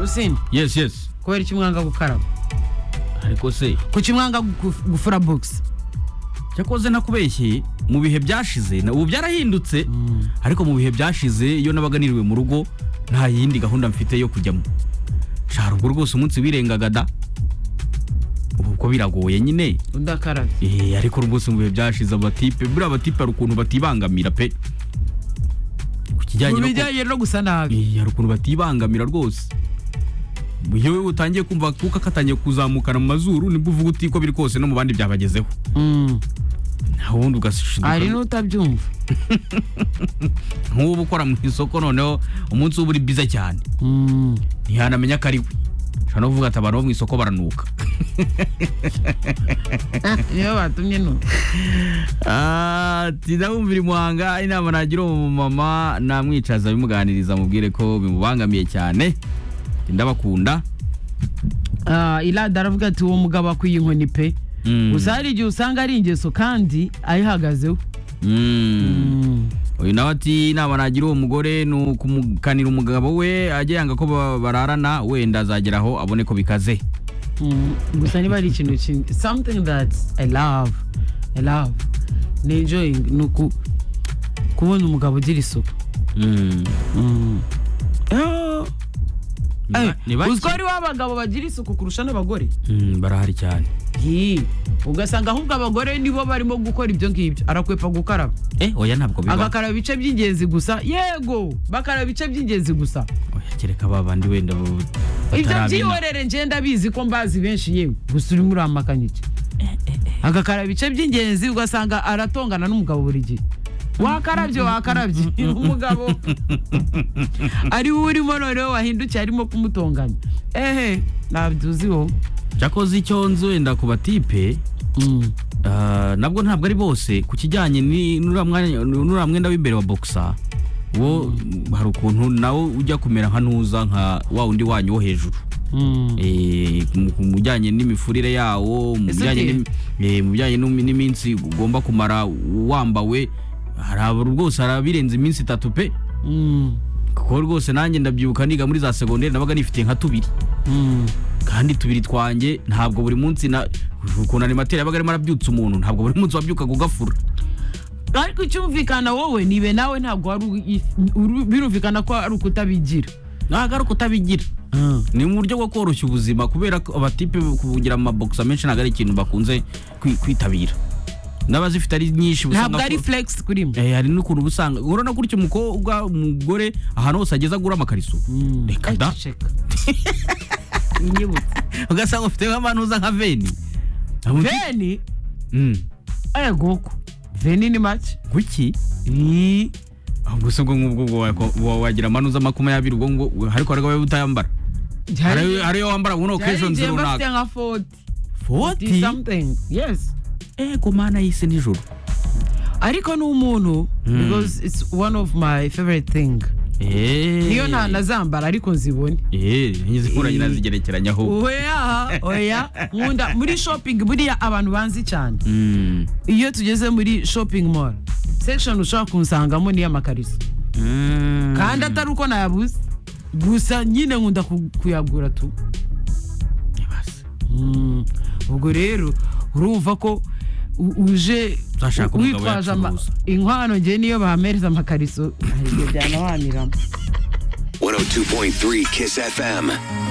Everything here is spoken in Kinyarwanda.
usini yes yes kubera icyo umwanga gukaraba ariko se kuki umwanga guf- gufura bogisi cyakoze nakubeshyeye mu bihe byashize na- ubu byarahindutse ariko mu bihe byashize iyo nabaga niriwe mu rugo nta yindi gahunda mfite yo kujyamo shara ubwo rwose umunsi wirengaga da ubu ko biragoye nyine udakarabye Eh, ariko rwose mu bihe byashize abatipe buriya abatipe hari ukuntu batibangamira pe ku kijyanye mu no ku- bijyanye no gusa nabi Eh, hari ukuntu batibangamira rwose iyo wowe utangiye kumva akuka katangiye kuzamukana mu mazuru nibwo uvuga uti ko biri kose no mu bandi byabagezeho Mm. nta wundi ugashinduka hari n'utabyumva nk'ubu ukora mu isoko noneho umunsi w'ubu uri biza cyane Mm. ntihanamenya ko ari we ushobora no kuvuga ati abantu bo mu isoko baranuka niyo batumye nuko ati ndabumvira imuhanga inama nagira uwo mumama namwicaza bimuganiriza mubwire ko bimubangamiye cyane Ati, ndabakunda Ah, irada aravuga ati uwo mugabo akwiye inkoni pe Mm. gusa hari igihe usanga ari ingeso kandi ayihagazeho Mm. Mm. uyu nawe ati inama nagira uwo mugore ni ukumukanira umugabo we ajya yanga ko ba- bararana wenda azagera aho abone ko bikaze Mm. gusa niba ari ikintu kinini something that i love i love ni enjoying ni uku kubona umugabo ugira isuku Mm. Mm. Ah. Ni ba- Eh, ni bake. uziko hariho abagabo bagira isuku kurusha n'abagore Mm, barahari cyane Hi. ugasanga ahubwo abagore nibo barimo gukora ibyo ngibyo arakwepa gukaraba eh oya ntabwo bibaho agakaraba ibice by'ingenzi gusa yego bakaraba ibice by'ingenzi gusa Oya, kereka ba bandi wenda bo- ibyo batarabina. byihorere ngenda bizi ko mbazi benshi yewe gusa urimo urampakanya iki agakaraba ibice by'ingenzi ugasanga aratongana n'umugabo buri gihe wakarabye wakarabye umugabo ari we urimo noneho wahindukiye arimo kumutonganya ehe nabyuziho cyakoze icyo nzi wenda ku batipe Mm. ah, nabwo ntabwo ari bose ku kijyanye ni- n'uriya mwanya- n'uriya mwenda w'imbere wa bogisa wo hari ukuntu nawe ujya kumera nka ntuza nka wa wundi wanyu wo hejuru Mm. Eh, mu- mu bijyanye n'imifurire yawo mu Ese bijyanye ugiye? n'imi- eh, mu bijyanye n'umi- n'iminsi ugomba kumara wambawe hari abo rwose hari abirenze iminsi itatu pe Mm. kuko rwose nanjye ndabyibuka niga muri za segonderi nabaga nifitiye nka tubiri Mm. kandi tubiri twanjye ntabwo buri munsi na ukuntu animateri yabaga arimo arabyutsa umuntu ntabwo buri munsi wabyukaga ugafura ariko icyumvikana wowe nibe nawe ntabwo wari uyi- uru- birumvikana ko ari ukutabigira ntabwo ari ukutabigira ni mu buryo bwo koroshya ubuzima kubera ko abatipe kugira mu mabogisa menshi ntabwo ari ikintu bakunze kwi- kwitabira n'abazifite ari nyinshi ntabwo usanga ari ko- flex kuri mwe Eh, hari n'ukuntu uba usanga urabona gutyo umukobwa umugore ahantu hose ageze agura amakariso reka da ceceka inyibutse ugasanga ufite nk'abantu uza nka veni veni Mm. aya goko veni ni make kuki ahubwo se ubwo ngubwo ubwo wako- wa- wagira amanuza makumyabiri ubwo ngo ariko hari abayo utayambara Hari- hari iyo wambara ngo ni okezoni igihe bafite runaka nka foti foti something yes ego mana yise nijoro ariko ni umuntu Mm. because it's one of my favorite thing niyo nta nazambara ariko nzibone nkuranye Eh. nazigerekeranyaho oya oya nkunda muri shopping buriya abantu banzi cyane Mm. iyo tugeze muri shopping mall section ushobora kunsangamo niyo amakariso Mm. kandi atari uko nayabuze gusa nyine nkunda ku- kuyagura tu Ibase. Mm, ubwo rero urumva ko u- uje Uzashaka umugabo witwaje ama- uyacuruza. inkwano ngewe niyo bahamereza amakariso hari igihe byanabaniramo 102.3 Kiss FM.